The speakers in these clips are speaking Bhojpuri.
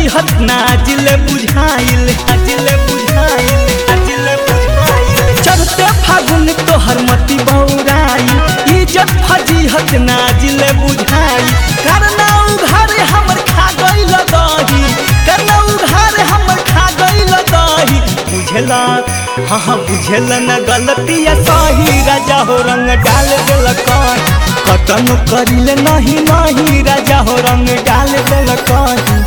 फजीहत नाजिल बुझाइल नाजिल बुझाइल नाजिल बुझाइल चढ़ते फागुन तोहर मति बौराई इज्जत फजीहत नाजिल बुझाई करना उघार हमर खा गइल दही करना उघार हमर खा गइल दही बुझला हाँ हाँ बुझल न गलतिया सही राजा हो रंग डाल दिल कहीं कतन करिल नहीं नहीं राजा हो रंग डाल दिल कहीं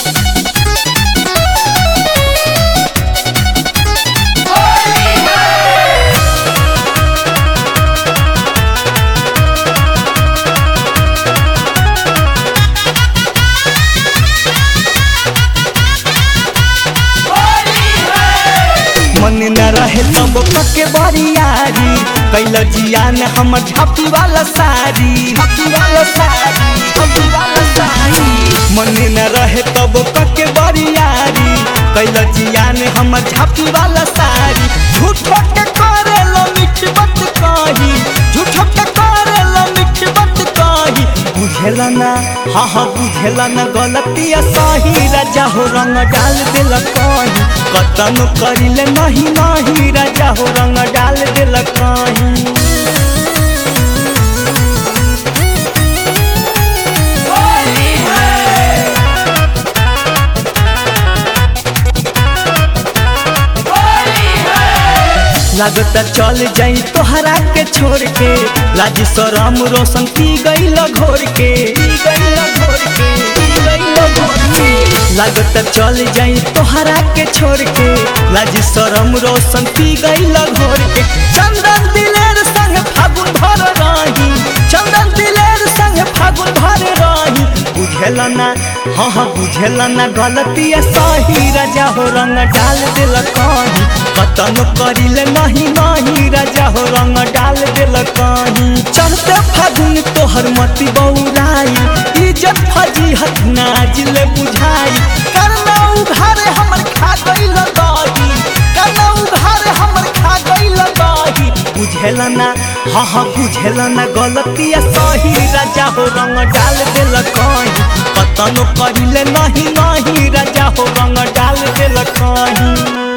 मन न रहे तब पके बरियारी कैल जियान हमर झापी वाला सारी झापी वाला सारी झापी वाला सारी मन न रहे तब पके बरियारी कैल जियान हमर झापी वाला सारी झूठो के करे लो मीठ बात कही झूठो के करे लो मीठ बात कही बुझेला ना हाँ हाँ बुझेला ना गलतिया सही राजा हो रंग डाल दिल कहीं कतन करिले नहीं नहीं राजा हो रंग डाल दिल कहीं लागता चल जाई तोहरा के छोड़ के लाज शरम रोशन पी गई घोर के पी गई घोर के पी गई घोर के लागता चल जाई तोहरा के छोड़ के लाज शरम रोशन पी गई घोर के चंदन दिलेर संग फागुन भर रही चंदन दिलेर संग फागुन भर रही बुझेला ना हाँ हाँ बुझेला ना गलतिया सही राजा हो रंग डाल दिल कहीं कतन करिले नहीं नहीं राजा हो रंग डाल दिल कहीं चढ़ते फागुन तोहर मति बौराई इज्जत फजीहत नाजिल बुझाई करना उघार हमर खा गइल दही करना उघार हमर खा गइल दही बुझेला ना हाँ हाँ बुझेला ना गलतिया सही राजा हो रंग डाल दिल कहीं कतन करिले नहीं नहीं राजा हो रंग डाल दिल कहीं